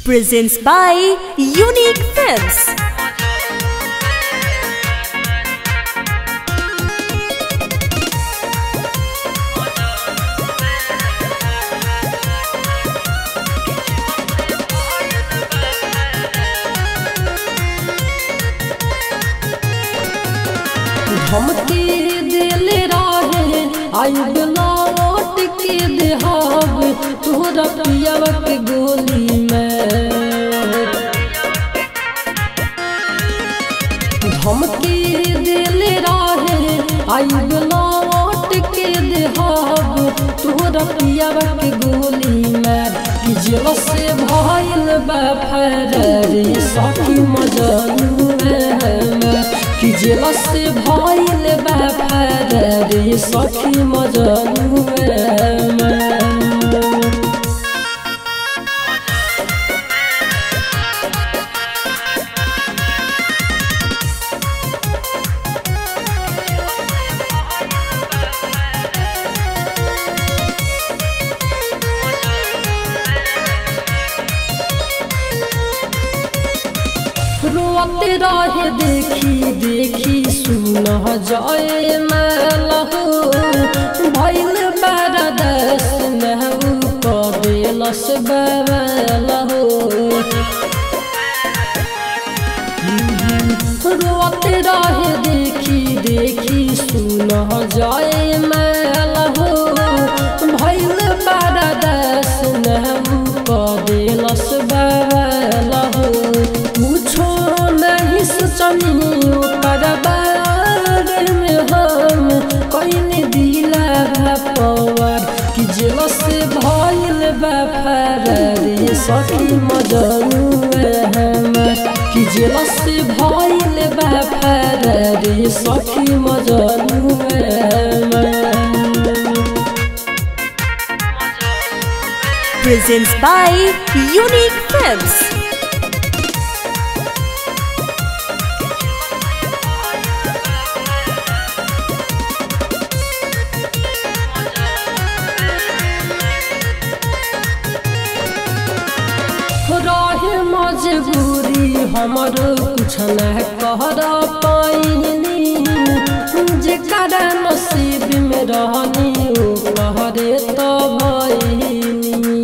presents by Unique Films. धमकी दिल रहे आइब लौट के देहाब तोहरा पियावा के गोली में धमकी दिल रहे आइब लौट के देहाब तोहरा पियावा के गोली में कि जेल से भइल बा फरारी सखी मजनू में कि जेल से भइल बा फरारी सखी मजनू में रोते रहे देखी देखी सुन जाए लहू भैल बरदस नहू कदेलस बलहू रोते रहे देखी देखी सुन जाए लहू भैल बरदस नहू कदेलस बलहू पूछो नहीं सोचनी ओकर बारे में हम कहीं दिला पवार कि जेल से भइल बा फरारी सखी मजनू हम कि जेल से भइल बा फरारी सखी मजनू हम Presents by Unique Films. रहे मजबूरी हमर कुछ न कर पाइनी जेकर नसीब में रहनी ओ कहरे तो भइनी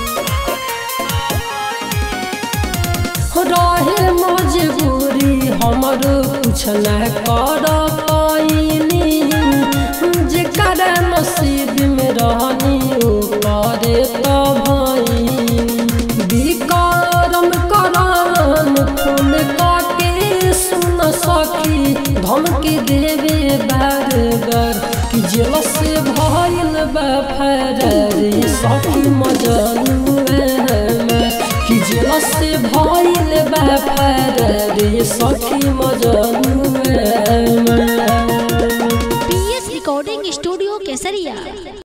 रहे मजबूरी हमर कुछ न कर पाइनी जेकर नसीब में रहनी ओ कहरे तो भइनी विकारम करान फोन काके सुन सखी धमकी देवे बार बार कि जेल से भइल बा फरारी सखी मजनू कि जेल से भइल बा फरारी सखी मजनू पीएस रिकॉर्डिंग स्टूडियो केसरिया